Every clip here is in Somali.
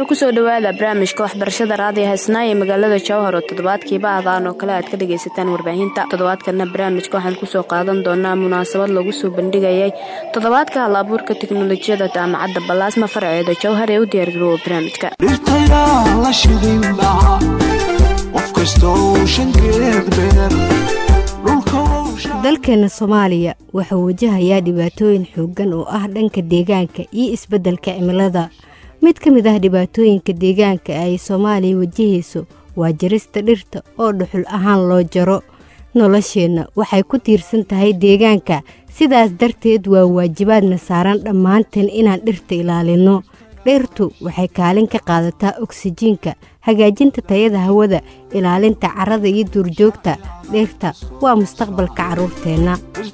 dhegeystayaal kusoo dhawaada barnaamijka waxbarashada raadiyo haysnaa ee magaalada jowhar oo toddobaadkiiba adaan oo kale aad ka dhagaysataan warbaahinta toddobaadkana barnaamijka waxaan kusoo qaadan doonaa munaasabad lagu soo bandhigayay toddobaadka hal abuurka tiknolojiyada jaamacadda balaasma farceeda jowhar ee u diyaargaroowa barnaamijka dhirtayaa la shidin lahaa qof kastoo shankeed beer dalkeena soomaaliya wuxuu wajahayaa dhibaatooyin xooggan oo ah dhanka deegaanka iyo isbeddelka cimilada mid ka mid ah dhibaatooyinka deegaanka ay soomaaliya wajahayso waa jarista dhirta oo dhuxul ahaan loo jaro nolosheenna waxay ku tiirsan tahay deegaanka sidaas darteed waa waajibaadna saaran dhammaanteen inaan dhirta ilaalinno dhirtu waxay kaalin ka qaadataa oksijiinka hagaajinta tayada hawada ilaalinta carrada iyo duurjoogta dhirta waa mustaqbalka carruurteenna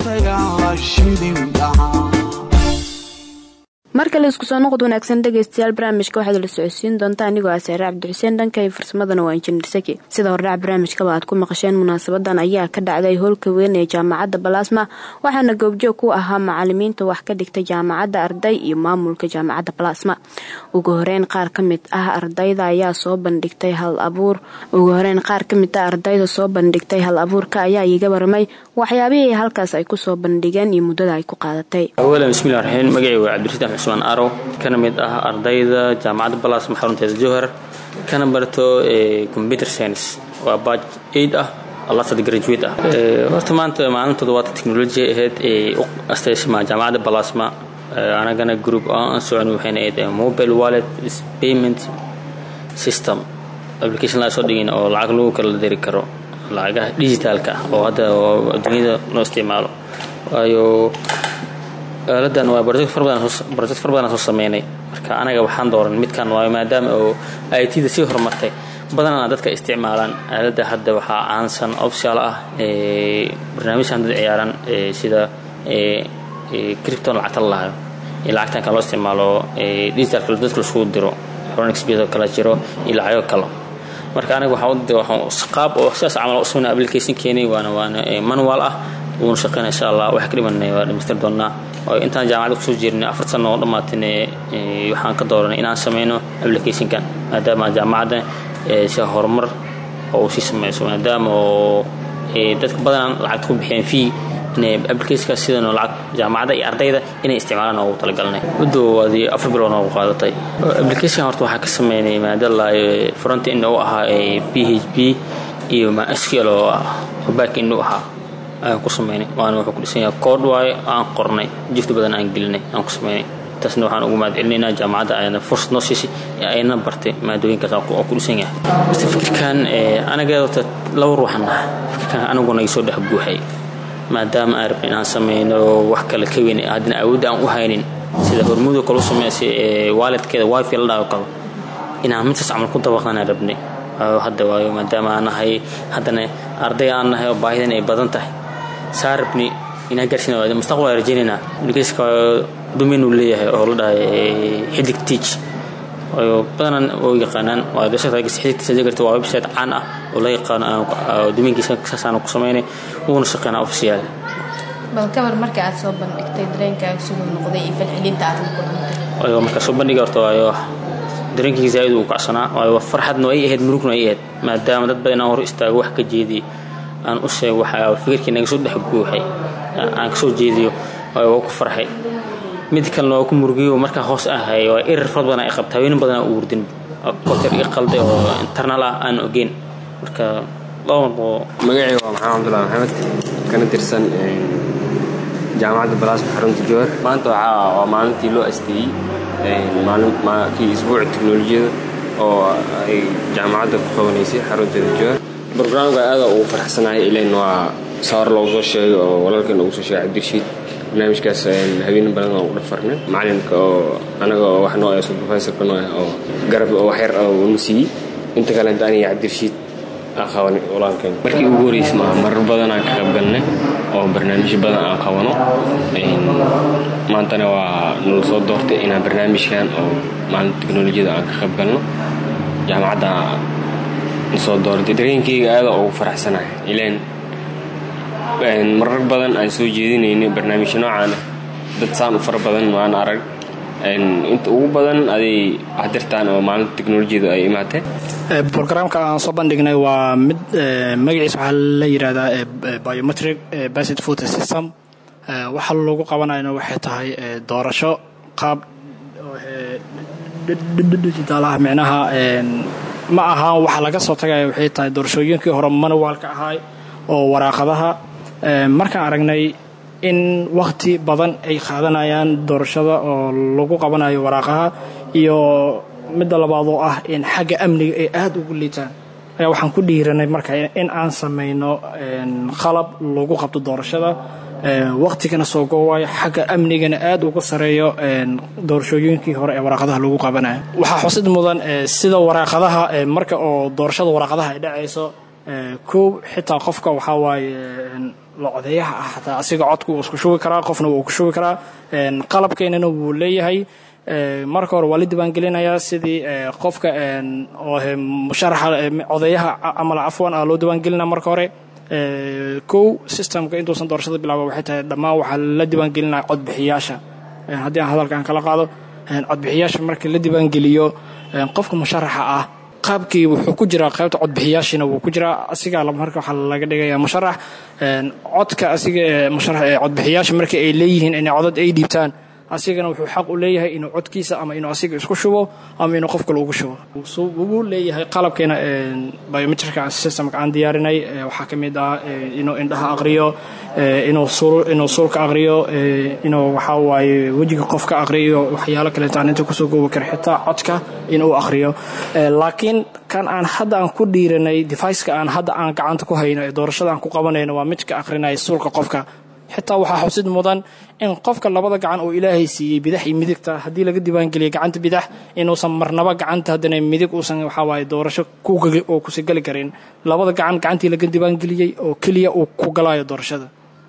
mar kale isku soo noqod wanaagsan dhegaystayaal barnaamijka waxaad la socodsiin doontaa anigoo ah saare cabdixuseen dhanka iyo farsamadana waa injineer saki sida hordhac barnaamijkaba aad ku maqasheen munaasabadan ayaa ka dhacday howlka weyn ee jaamacadda balaasma waxaana goobjoog ku ahaa macalimiinta wax ka dhigta jaamacadda arday iyo maamulka jaamacadda balaasma ugu horeyn qaar ka mid ah ardayda ayaa soo bandhigtay hal abuur ugu horeyn qaar ka mid ah ardayda soo bandhigtay hal abuurka ayaa iiga waramay waxyaabihii halkaas ay kusoo bandhigeen iyo muddada ay ku qaadatay awalan bismillahi raxiim magacay waa cabdirashiid cusmaan arow kana mid ah ardayda jaamacadda balaasma xarunteeda jowhar kana barto computer science waa baaj aid ah lasad graduate ah horta maanta maalin toddobaadka technology ahayd ee u astaysma jaamacadda balaasma anagana group aan socon waxayna ahayd mobile wallet payment system application laa soo dhigin oo lacag lagu kala diri karo lacagaha digitaalka ah oo hadda adduunyada loo isticmaalo waayo aaladan waa project far badan soo sameynay marka anaga waxaan dooran midkan waayo maadaama oo it da sii horumartay badanaa dadka isticmaalaan aalada hadda waxaa caansan official ah barnaamijkan dad ciyaaran sida cripton lacagta la lahayo iyo lacagtan kale loo isticmaalo digitalka dadka lasugu diro xronixbs kala jiro iyo lacago kale marka aniga waxaan qaab oo sidaas camal usugna application keenay waana waana manual ah wuuna shaqeyna insha allah waxa ka dhimanay waa dhamaystir doonaa oo intaan jaamacadda kusoo jirnay afar sano oo dhammaatine waxaan ka dooranay inaan sameyno applicationkan maadaama jaamacadda si horumar oo sii sameyso maadaama oo dadka badanaan lacagta ku bixiyeen fee inay applicationka sidan lacag jaamacadda iyo ardayda inay isticmaalaan oogu talagalnay muddo waadii afar bilood noogu qaadatay application horta waxaa ka sameynay maadala front end u ahaa p h p iyo mysql oo ah back end u ahaa ayaan ku sameynay waana wuxuu ku dhisan yahay kood waayo aan qornay jifti badan aan gelinay aan ku sameynay taasna waxaan ugu mahad celinaynaa jaamacadda ayana fursad noo siisay ee ayna bartay maadooyinkaas oo ku dhisan yahay mase fikirkan anaga horta laba ruuxan ah fikirkan aniguna iga soo dhex buuxay maadaama aan rabnay inaan sameyno wax kale ka weyn haddana awoodda aan u haynin sida hormuudo kale u sameysay ee waalidkeeda wifi la dhaho kale inaan midtaas camal ku dabaqanaan rabnay hadda waayo maadaama aan nahay haddana arday aan nahay oo baahidan ay badan tahay saa rabni inaan gaarsiin mustaqbal aan rajaynaynaa applicationka domain uu leeyahay oo la dhahay xidig teach waayo badanaan oo yaqaanaan waa xidig garta waa website caan ah oo la yaqaano domainkiisa saasaan ku sameynay wuuna shaqeynaa official bal kabar marka aad soo bandhigtay dareenkaaga siduu noqday iyo falcelinta aad la kulantay waayo marka soo bandhiga horta waayo dareenkayga zaa'id uu kacsanaa waayo farxadna ay ahayd murugna ay ahayd maadaama dad badan aan hor istaago wax ka jeediyo aan u sheego waxa fikirkii naga soo dhex buuxay aan ka soo jeediyo waayo waa ku farxay mid kalena waa ku murugiyo markaa hoos ahay waa erar fara badan ay qabta haweenin badan aan u wurdin koter iyo qalde oo internal ah aan ogeyn marka magacii waa maxamed cabdullahi maxamed kana tirsan jaamacadda balaasma xarunta jowhar maanta waa maalintii loo asteeyey kii isbuuca teknolojiyada oo ay jaamacadda ku qabanaysay xarunteeda jowhar brograamka aada ugu faraxsanahay ilayn waa sawar loogu soo sheegay oo walaalkan ugu soo sheegay cabdirashiid barnaamijkaas habeen badan aan ugu dhafarnay macalinka oo anaga oo wax noo ah supervisorka noo ah oo garab oo waxyar unu siiyey inta kalenta aniga cabdirashiid aan qabanay walaalkan markii ugu horreysay maa marar badan aan ka qayb galnay oo barnaamijyo badan aan qabano maantana waa nala soo doortay inaan barnaamijkan oo maalinta teknolojiyada aan ka qayb galno jaamacadda soo doortay dareenkayga aada ugu faraxsanahay ilaan marar badan aan soo jeedinaynay barnaamijyo noocaan ah dad saan u fara badan maan arag inta ugu badan aday hadirtaan oo maalinta teknolojiyadu ay imaatee brograamka aan soo bandhignay waa mid magaciisa waxaa la yidhahdaa biometric based food system waxa lagu qabanayna waxay tahay doorasho qaab digitaal ah micnaha ma aha waxa laga soo tagaya waxay tahay doorashooyinkii hore manuwaalka ahaay oo waraaqadaha markaan aragnay in wakhti badan ay qaadanayaan doorashada oo lagu qabanayo waraaqaha iyo midda labaad oo ah in xagga amniga ay aada ugu liitaan ayaa waxaan ku dhiiranay marka in aan samayno qalab lagu qabto doorashada wakhtigana soo goowayo xagga amnigana aada uga sareeyo doorashooyinkii hore ee waraaqadaha lagu qabanayo waxaa xusid mudan sida waraaqadaha marka oo doorashada waraaqadaha ay dhacayso kow xitaa qofka waxaa waaye locodeeyaha ah xataa asiga codku wuu isku shubi karaa qofna wuu ku shubi karaa qalabkeynana wuu leeyahay marka hore waa la diiwaangelinayaa sidii qofka musharaxa codeeyaha camal cafwan ah loo diiwaangelina marka hore kow systemka intuusan doorashada bilaaba waxay tahay dhammaan waxaa la diiwaangelinaya codbixiyaasha haddii aan hadalkan kala qaado codbixiyaasha marka la diiwaangeliyo qofka musharaxa ah qaabkii wuxuu ku jiraa qaybta codbixiyaashina wuu ku jiraa asigaa marka waxaa laga dhigaya musharax codka asiga musharax ee codbixiyaasha marka ay leeyihiin inay codad ay dhiibtaan asigana wuxuu xaq u leeyahay inuu codkiisa ama inuu asiga isku shubo ama inuu qof kale ugu shubo wuu leeyahay qalabkeena biometrika systemka aan diyaarinay waxaa ka mid ah inuu indhaha aqriyo inuu suulka aqriyo inuu waxaa waaye wejiga qofka aqriyo waxyaalo kaleetaan inta kusoo goobi kara xitaa codka inuu aqriyo laakiin kan aan hadda aan ku dhiiranay deviceka aan hadda aan gacanta ku hayno ee doorashada aan ku qabanayno waa midka aqrinaya suulka qofka xitaa waxaa xusid mudan in qofka labada gacan oo ilaahay siiyey bidax iyo midigta haddii laga diiwaangeliya gacanta bidax inuusan marnaba gacanta haddana midig uusan waxawaaye doorasho oo kusi geli karin labada gacan gacantii laga diiwaangeliyey oo keliya uu ku galayo doorashada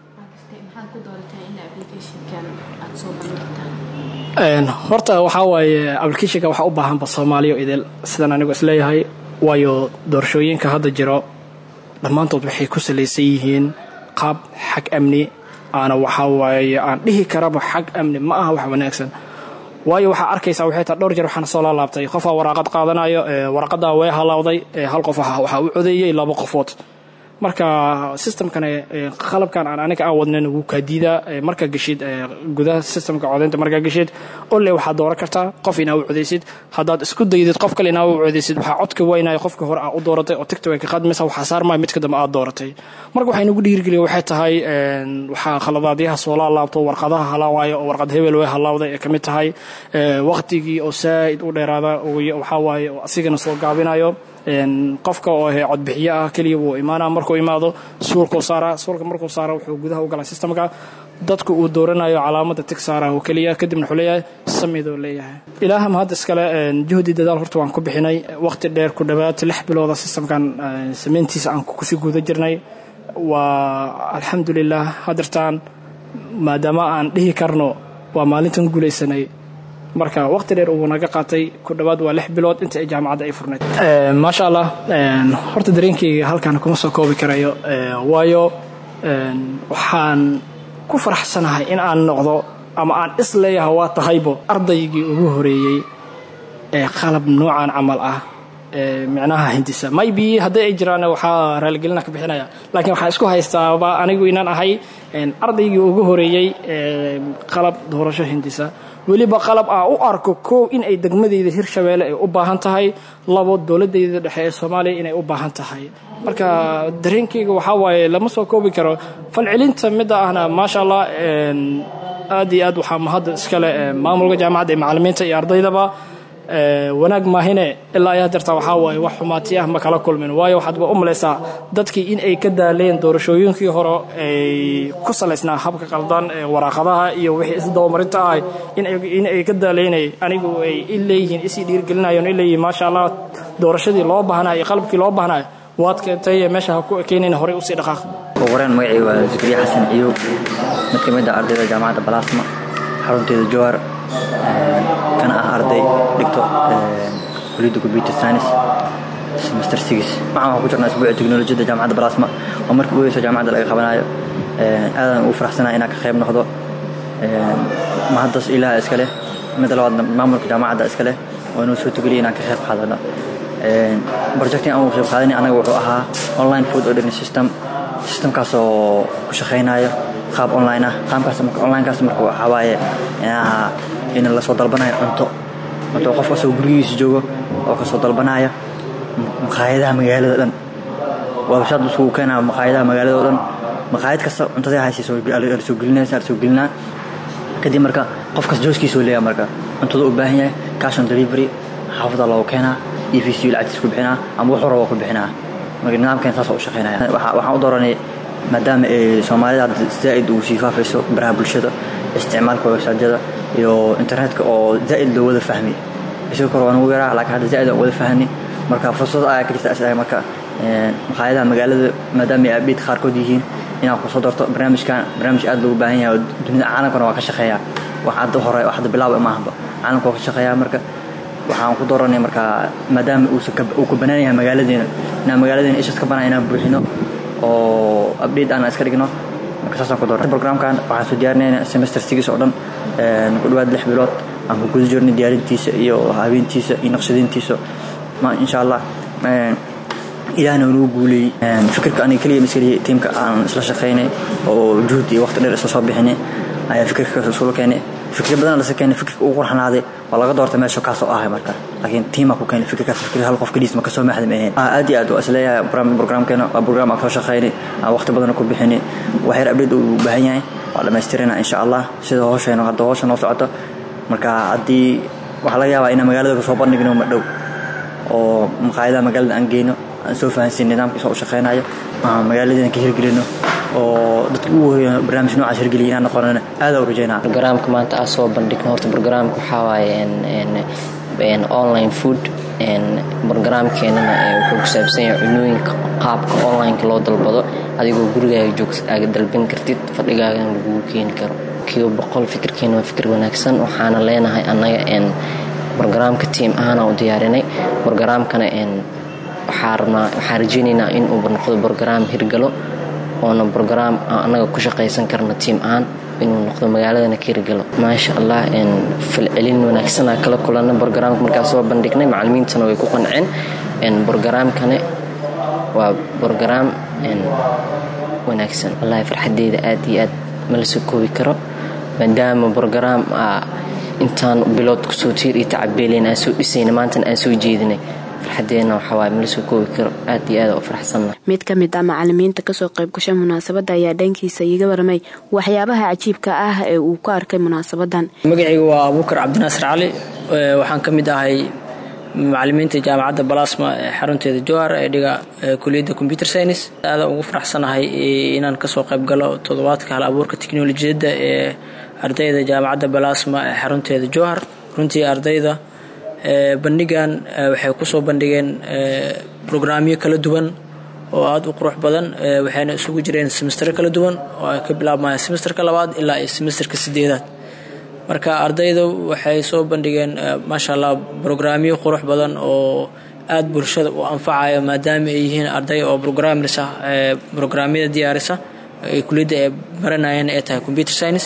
horta waxaa waaye applicationka waxaa u baahanba soomaaliya idil sidaan anigu isleeyahay waayo doorashooyinka hadda jiro dhammaantood waxay ku salaysan yihiin qaab xag amni aana waxaa waaye aan dhihi karaba xag amni ma aha wax wanaagsan waayo waxaa arkaysaa waxay tahay dhowr jeer waxaana soo laalaabtay qofaa waraaqad qaadanayo waraqadaa way halaawday hal qof waxaa u codeeyey laba qofood marka systemkan qalabkan aan aniga aan wadnayn wuu kaa diidaa markaa geshid gudaha systemka codaynta markaa geshid olle waxaad dooran kartaa qof inaa u codaysid haddaad isku daydid qof kale inaa u codaysid waxaa codka weynayo qofka hore aa u dooratay oo tigta way ka qaadmaysa waxaa saarmaya midka dambe aad dooratay marka waxay nagu dhiirigeliya waxay tahay waxaa khaladaadyaha soo laalaabto warqadaha halaawayo oo warqad hebel way halaawday ee ka mid tahay waqtigii oo saa'id u dheeraada waxaa waaye oo asigana soo gaabinayo qofka oo ahe codbixiye ah keliya wuu imaanaa markuu imaado suulkuu saaraa suulka markuu saara wuxuu gudaha u galaa systemka dadku uu dooranayo calaamada tig saara oo keliya kadibna wuxuu leeyahay samidoo leeyahay ilaaham hadda iskale juhdi dadaal horta waan ku bixinay waqti dheer ku dhowaad lix bilooda systemkan samayntiisa aan kusii guda jirnay waa alxamdulilah hadirtaan maadaama aan dhihi karno waa maalintan guulaysanay marka waqti dheer uu naga qaatay ku dhowaad waa lix bilood inta ay jaamacadda ay furnayd maasha allah horta dareenkayga halkan kuma soo koobi karayo waayo waxaan ku faraxsanahay in aan noqdo ama aan is leeyahay waa tahaybo ardaygii ugu horeeyey ee qalab noocan camal ah micnaha hindisa maybe hadday ay jiraan waxaa raaligelina ka bixinaya laakiin waxaan isku haystaaba anigu inaan ahay ardaygii ugu horeeyey qalab doorasho hindisa weliba qalab aa u arko koow in ay degmadeyda hirshabeelle ay u baahan tahay labo dowladeyda dhexe ee soomaaliya inay u baahan tahay marka dareenkayga waxaa waaye lama soo koobi karo falcelinta midda ahna maasha allah aad iyo aad waxaa mahadda iskale maamulka jaamacadda iyo macalimiinta iyo ardaydaba wanaag maahine ilaa ayaa dartaa waxaa waaye wax xumaati ah ma kala kulmin waayo waxaadba u malaysaa dadkii in ay ka daaleen doorashooyinkii hore ay ku salaysnaa habka qaldan ee waraaqadaha iyo wixii isdabamarinta ah in ay ka daaleynay anigu ay i leeyihiin isii dhiirgelinayoon i leeyihiin maasha allah doorashadii loo baahnayo iyo qalabkii loo baahnayo waad keentay meesha ha ku ekeenayna horey usii dhaqaaq wareen magacii waa zikriya xasan ciyuub mid ka mid ah ardayda jaamacadda balaasma xarunteeda jowhar kana ah arday dhigto kuliyadda computer science semester six waxaan waxaan ku jirnaa isbuuca teknolojiyadda jaamacadda balaasma oo markii ugu horeyso jaamacadda laga qabanayo aadaan ugu faraxsanahay inaan ka qayb noqdo mahaddas ilaah iska leh midda labaadna maamulka jaamacadda iska leh oo inuu soo tugeliya inaan ka qayb qaadano projectin aan uga qayb qaadanay anaga wuxuu ahaa online food ordering system systemkaas oo ku shaqaynayo qaab online ah qaabkaas marka onlinekaas marka waxaa waaye in lasoo dalbanayo cunto cunto qof kasoo gurigiisa joogo oo kasoo dalbanaya maqaayadaha magaalada dhan wabshaad isugu keenaya maqaayadaha magaalada oo dhan maqaayad kasta cuntada haysa soo gelinaysa soo gelinaa kadib marka qofkas jooskiisa oo leeyahay marka cuntada u baahan yahay cash on delivery xaafada loogu keenaa e v c lacagtiis ku bixinaa ama wuxuu rabo ku bixinaa marka nidaamkeen saas u shaqeynaya waxaan u dooranay maadaama soomaalida hadda zaa'id uu sii faafayso baraha bulshada isticmaalka websaadyada iyo internetka oo zaa'id loo wada fahmi isagoo kore waan ugu yaraa laakiin hadda zaa'id aan wada fahni marka fursad ayaa ka jirta asaga marka maqaayadaha magaalada maadaama ay abdheed qaarkood yihiin inaan kusoo darto barnaamijkan barnaamij aad loogu baahan yahay oo dunida caalamkana waa ka shaqeeyaa wax hadda hore wax hadda bilaaba maahanba caalamka waa ka shaqeeyaa marka waxaan ku dooranay marka maadaama uu ka banaan yahay magaaladeena inaan magaaladeena ishas ka banaa inaan buuxino oo update aan iska dhigno marka saasaan ku dooranay programkan waxaan soo diyaarinayna semester six oo dhan ku dhawaad lix bilood aan ku guda jirnay diyaarintiisa iyo habeentiisa iyo naqshadayntiisa insha allah ilaahna nagu guuleeyey fikirka aniga keliya maskaliya tiimka aan isla shaqaynay oo juhd iyo waqti dheer isla soo bixinay ayaa fikirka isula keenay fikir badan lasa keenay fikirka ugu qurxanaaday waa laga doortay meesha kaasoo ahay marka laakiin tiimaa ku keenay fikirkaas fikir hal qof keliis ma kasoo maxda ma ahayn aad iyo aad waa isleeyahay programkeena waa program aan soo shaqaynay aan waqti badan ku bixinay wax yar update uu baahan yahay waa dhammaystirina insha allah sida hooshayna hadda hoosha noo socoto marka haddii waxaa laga yaabaa inaan magaalada kasoo bandhigno ma dhow oo maqaayadaha magaalada aan geyno aan soo fahansin nidaamkiisa u shaqaynayo magaaladeena ka hirgelino oo dadka ugu horeeya barnaamij noocaas hirgeliya inaan noqonana aad u rajaynaa barnaamijka maanta aan soo bandhigno horta barnaamijka waxaa waaye online food barnaamijkeenana wuxuu ku saabsan yahay cunooyinka qaabka onlineka loo dalbado adigoo gurigaaga joog aaga dalban kartid fadhigaagana lagugu keeni karo kiiba boqol fikirkeena waa fikir wanaagsan waxaana leenahay annaga barnaamijka tiim ahaana u diyaarinay barnaamijkana waxaan rajaynaynaa inuu noqdo brograam hirgalo oona brograam annaga ku shaqaysan karno tiim ahaan inuu noqdo magaaladana ka hirgalo maasha allah falcelin wanaagsanaa kala kulanna brograamka markaa soo bandhignay macalimiintana way ku qanceen brograamkane waa brograam wanaagsan wallahi farxadeyda aad iyo aad mala soo koobi karo maadaama brograam intaan bilood kusoo tiir iyo tacabeelayn aan soo dhisayna maantana aan soo jeedinay farxadeena waxawaaye mala soo koobi karo aad iyo aad u faraxsanna mid ka mid ah macalimiinta kasoo qayb gashay munaasabadda ayaa dhankiisa iiga warmay waxyaabaha cajiibka ah ee uu ku arkay munaasabadan magacayga waa abuukar cabdinaasir cali waxaan ka mid ahay macalimiinta jaamacadda balasma ee xarunteeda jowhar ee dhiga kuliyadda computer science aada ugu faraxsanahay inaan kasoo qayb galo toddobaadka hal abuurka teknolojiyadda ee ardayda jaamacadda balasma ee xarunteeda jowhar runtii ardayda bandhigan waxay kusoo bandhigeen brograamyo kala duwan oo aada u qurux badan waxayna isugu jireen semestero kala duwan oo ay ka bilaabmayaan semesterka labaad ilaa iyo semesterka sideedaad marka ardayda waxay soo bandhigeen maasha allah brograamyo qurux badan oo aada bulshada u anfacaya maadaama ay yihiin arday oo programmers ah brograamyada diyaarisa kuliyadda ay baranayeen ay tahay computer science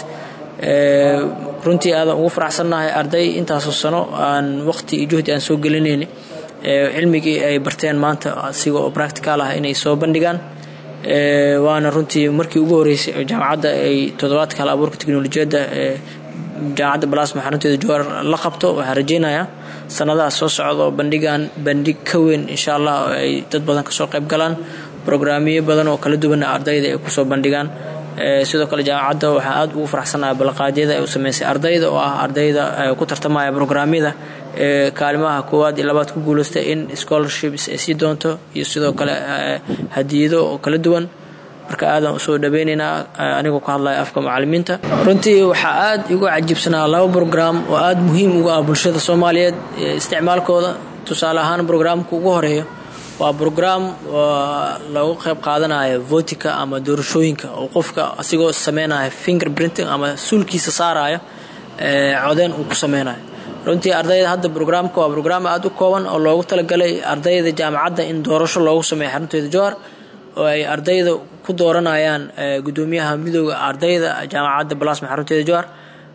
runtii aadan ugu faraxsannahay arday intaasoo sano aan waqti iyo juhdi aan soo gelinayni cilmigii ay barteen maanta asiga oo practical ah inay soo bandhigaan waana runtii markii ugu horeysay oo jaamacadda ay toddobaadka hal abuurka teknolojiyadda jaamacadda balasma xarunteeda jowar la qabto waxaan rajaynayaa sanadaha soo socda oo bandhigan bandhig ka weyn insha allah ay dad badan kasoo qayb galaan brograamyo badan oo kala duwana ardayda ay kusoo bandhigaan sidoo kale jaamacadda waxaa aada ugu faraxsanaha balaqaadyada ay u sameysay ardayda oo ah ardayda ku tartamaya brograamyada ee kaalimaha koowaad iyo labaad ku guuleystay in scholarships ay sii doonto iyo sidoo kale hadiyado oo kala duwan marka aadan usoo dhaweynaynaa anigoo ka hadlaya afka macalimiinta runtii waxaa aada igu cajiibsanaa laba brograam oo aada muhiim uga ah bulshada soomaaliyeed isticmaalkooda tusaale ahaan brograamka ugu horeeya waa brograam lagu qayb qaadanayo votika ama doorashooyinka oo qofka asigoo sameynaya finger printing ama suulkiisa saaraya codeen uu ku sameynayo runtii ardayda hadda brograamka waa brograam aada u kooban oo loogu talagalay ardayda jaamacadda in doorasho loogu sameeyo xarunteeda jowhar oo ay ardayda ku dooranayaan gudoomiyaha midooda ardayda jaamacadda balasma xarunteeda jowhar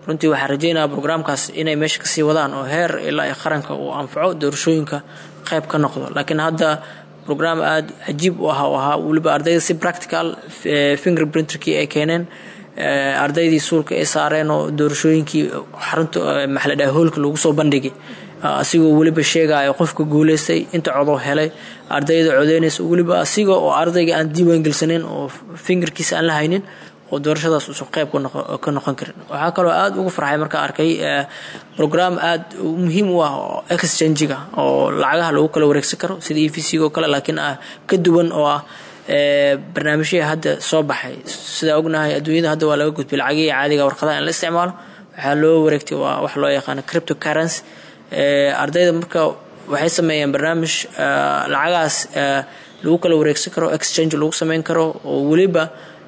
runtii waxaan rajeynaya brograamkaas inay meesha kasii wadaan oo heer ilaa ay qaranka uu anfaco doorashooyinka qayb ka noqdo laakiin hadda brograam aada cajiib u aha u ahaa weliba ardayda si practical finger printerkii ay keeneen ardaydii suulka ay saareen oo doorashooyinkii xarunta maxaladhaha hoolka lagu soo bandhigay asigoo weliba sheegaayo qofka guuleystay inta codoo helay ardayda codeynaysa weliba asiga oo ardayga aan diiwaan gelsaneyn oo fingerkiisa aan la haynin oo doorashadaas uusan qayb ka noqon karin waxaa kaloo aada ugu farxay markaa arkay brograam aada muhiim u ah oo exchangiga oo lacagaha lagu kala wareegsan karo sida e v c oo kale laakiin ah ka duwan oo ah barnaamijyada hadda soo baxay sidaa ognahay adduunyada hadda waa laga gudbay lacagihii caadiga warqadaha in la isticmaalo waxaa loo wareegtay waa wax loo yaqaano crypto currency ardayda marka waxay sameeyeen barnaamij lacagahaas lagu kala wareegsan karo exchange lagu sameyn karo oo weliba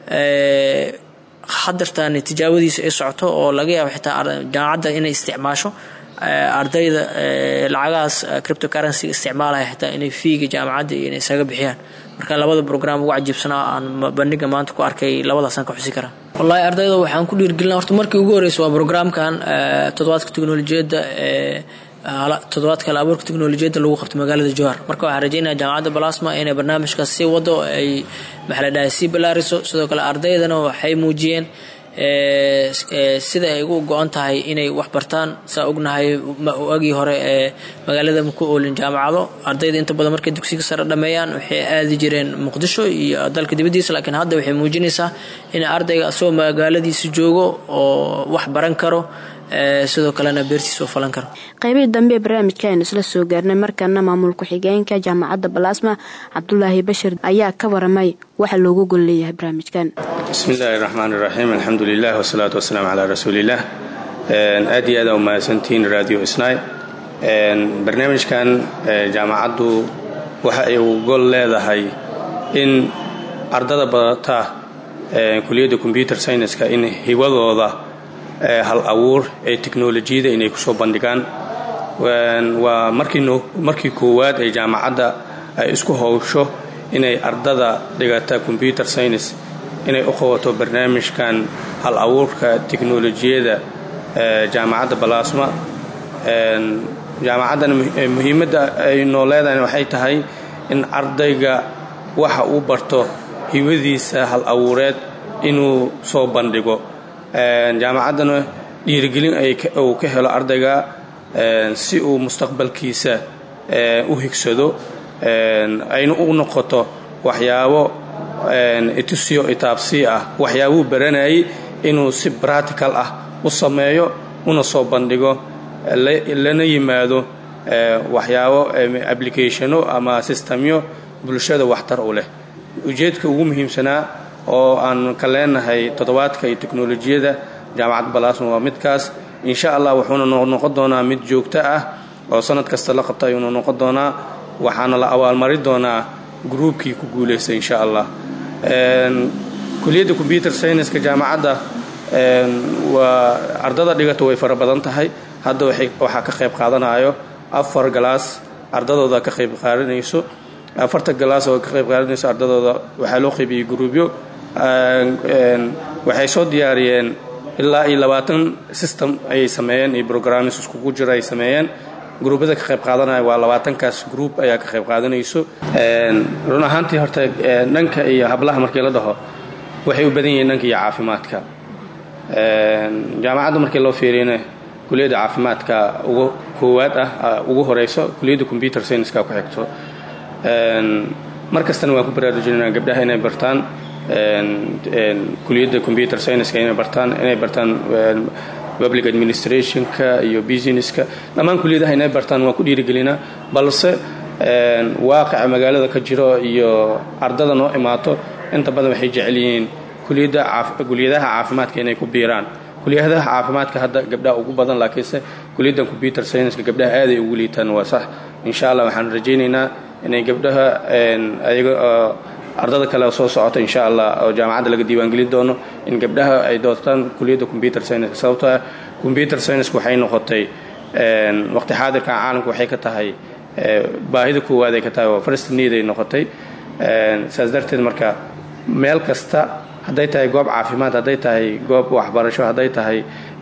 hadartan tijaabadiisa ay socoto oo laga yaabo xitaa jaamacadda inay isticmaasho ardayda lacagahaas crypto currency isticmaalaya xitaa inay fiiga jaamacadda iyo inay isaga bixiyaan marka labada brogram ugu cajiibsanaa aan bandhiga maanta ku arkay labadaasaan ka xusi karaa wallaahi ardayda waxaan ku dhiirgelina horta markii ugu horeysa waa brograamkan toddobaadka teknolojiyadda ee toddobaadka hal abuurka teknolojiyadda lagu qabto magaalada jowhar marka waxaan rajeynaya jaamacadda balasma inay barnaamijkaas sii wado ay maxaa la dhahay sii ballaariso sidoo kale ardaydana waxay muujiyeen sida ay ugu go-an tahay inay wax bartaan saa ognahay agii hore ee magaalada maku oolin jaamacado ardayda inta badan markay dugsiga sare dhameeyaan waxay aadi jireen muqdisho iyo dalka dibadiisa laakiin hadda waxay muujinaysaa in ardayga asagoo magaaladiisa joogo oo wax baran karo sidoo kalena beertiisa u falan karo qaybihii dambe ee barnaamijka aynu isla soo gaarnay markaana maamul ku-xigeenka jaamacadda balaasma cabdulaahi bashir ayaa ka waramay waxa loogu gol leeyahay barnaamijkan bismi illaahi raxmaan iraxiim alxamdu lilah wasalaatu wasalaamu calaa rasuuliillah aad iyo aada umahadsantihiin radio isnay barnaamijkan jaamacaddu waxa ay u gol leedahay in ardada badata kuliyadda combyuter scienska in hiwadooda hal abuur ee teknolojiyada inay kusoo bandhigaan waa markii koowaad ee jaamacadda ay isku howsho inay ardada dhigata combyuter science inay u qabato barnaamijkan hal abuurka teknolojiyada jaamacadda balaasma jaamacaddana muhiimadda ay noo leedahay waxay tahay in ardayga waxa uu barto hiwadiisa hal abuureed inuu soo bandhigo jaamacaddana dhiirigelin uu ka helo ardayga si uu mustaqbalkiisa u higsado ayna u noqoto waxyaabo itusyo itaabsii ah waxyaabuu baranayay inuu si bratical ah u sameeyo una soo bandhigo lana yimaado waxyaabo applicationo ama sistamyo bulshada waxtar u leh ujeedka ugu muhiimsanaa oo aan ka leenahay toddobaadka iyo teknolojiyada jaamacad balaasma waa midkaas insha allah wuxuuna noqon doonaa mid joogto ah oo sanad kasta la qabta ayuuna noqon doonaa waxaana la abaalmari doonaa gruubkii ku guulaystay insha allah kuliyadda combyuter scienska jaamacadda waa ardada dhigata way fara badan tahay hadda waxaa ka qayb qaadanayo afar galaas ardadooda ka qayb qaadanayso afarta galaas oo ka qayb qaadanayso ardadooda waxaa loo qaybiyey gruubyo waxay soo diyaariyeen ilaa iyo labaatan system ayay sameeyeen iyo brogramis iskugu jira ay sameeyeen gruubyada ka qayb qaadanaya waa labaatankaas gruub ayaa ka qayb qaadanayso run ahaantii horta dhanka iyo hablaha markii la dhaho waxay u badan yihiin dhanka iyo caafimaadka jaamacadda markii loo fiiriyana kuliyadda caafimaadka ugu koowaad ah ugu horeyso kuliyadda combyuter scienska ku xigto mar kastana waan ku baraarujinana gabdhaha inay bartaan kuliyadda combyuter scienska inay bartaan inay bartaan public administrationka iyo businesska dhammaan kuliyadaha inay bartaan waan ku dhiirigelinaa balse waaqica magaalada ka jiro iyo ardada noo imaato inta badan waxay jecel yihiin kuliyadaha caafimaadka inay ku biiraan kuliyadaha caafimaadka hadda gabdhaha ugu badan laakiinse kuliyaddan combyuter scienska gabdhaha aaday ugu liitaan waa sax insha allah waxaan rajaynaynaa inay gabdhaha ayaga ardada kale soo socota insha allah oo jaamacadda laga diiwaangelin doono in gabdhaha ay doortaan kuliyadda combyuter scienska sababtoo ah combyuter scienska waxay noqotay waqti xaadirkan caalamka waxay ka tahay baahida koowaad ay ka tahay oo first need ay noqotay saas darteed marka meel kasta hadday tahay goob caafimaad hadday tahay goob waxbarasho hadday tahay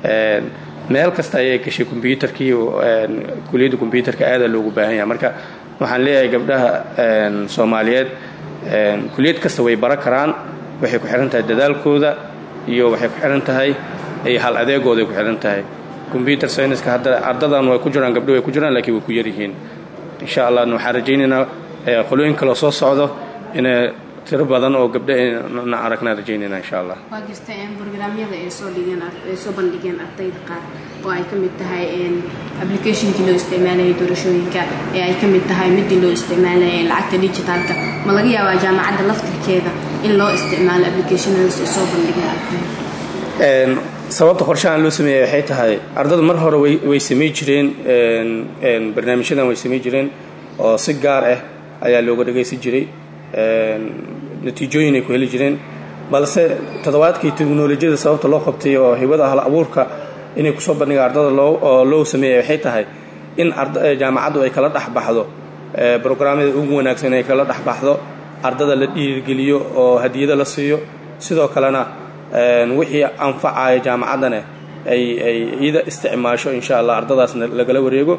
meel kasta ayay gashay kombyuutarkii kuliyadda kombyuutarka aada loogu baahan yahay marka waxaan leeyahay gabdhaha soomaaliyeed kuliyad kasta way bara karaan waxay ku xihan tahay dadaalkooda iyo waxay ku xihan tahay hal adeegooday ku xihan tahay combyuter scienska hadda ardadan way ku jiraan gabdho way ku jiraan laakiin way ku yaryihiin insha allah waxaan rajaynaynaa qolooyin kaloo soo socdo inay tiro badan oo gabdho na aragnaa rajaynayna insha allah waa jirta brograamyada ay soo dhigeen ay soo bandhigeen ardayda qaar oo ay ka mid tahay applicationkii loo isticmaalayay doorashooyinka ee ay ka mid tahay midii loo isticmaalayay lacagta digitaalka ma laga yaabaa jaamacadda laftirkeeda in loo isticmaalo applicationadaas ay soo bandhigeen ardayda sababta qorshahan loo sameeyey waxay tahay ardada mar hore way samey jireen barnaamijyadan way samey jireen oo si gaar ah ayaa looga dhagaysan jiray natiijooyin ay ku heli jireen balse toddobaadkii teknolojiyada sababta loo qabtay oo hibada hal abuurka inay kusoo bandhigaan ardada oo loo sameeyey waxay tahay in jaamacaddu ay kala dhex baxdo brograamyada ugu wanaagsan ay kala dhex baxdo ardada la dhiirigeliyo oo hadiyado la siiyo sidoo kalena wixii anfacaya jaamacaddana ay ay iyada isticmaasho insha allah ardadaasna lagala wareego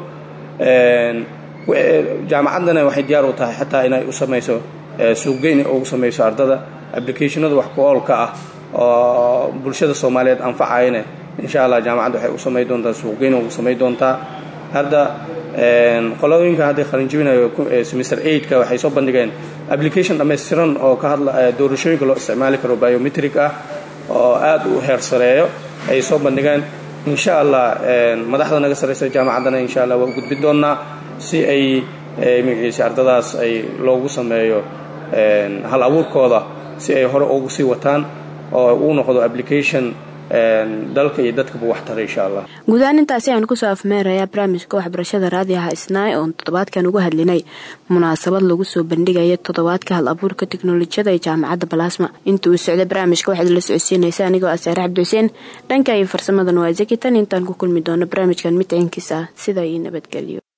jaamacaddana waxay diyaar u tahay xataa inay u samayso suuqgeyn ugu samayso ardada applicationada wax ku oolka ah oo bulshada soomaaliyeed anfacayana insha allah jaamacadda waxay u samay doontaa suuqgeyn ugu samay doontaa hadda qolooyinka hadday qalinjibinayo semester eigtka waxay soo bandhigeen application dhammaystiran oo ka hadla doorashooyinka loo isticmaali karo biometric ah oo aad u heer sareeyo ay soo bandhigeen insha allah madaxda naga sarraysa jaamacaddana insha allah waa u gudbi doonnaa si ay magaciisa ardadaas ay loogu sameeyo hal abuurkooda si ay hore ugu sii wataan oo uu noqdo application dalka iyo dadkaba wax tara insha allah guud ahaan intaasi ayaan kusoo afmeerayaa barnaamijka waxbarashada raadiyaha isnaay oon toddobaadkan uga hadlinay munaasabad lagu soo bandhigaya toddobaadka hal abuurka teknolojiyada ee jaamacadda balaasma inta uu socday barnaamijka waxaad la socodsiinaysa anigoo ah saare cabdi xuseen dhanka iyo farsamadan waa zakitan intaan ku kulmi doono barnaamijkan mid ciinkiisa ah sida iyo nabadgelyo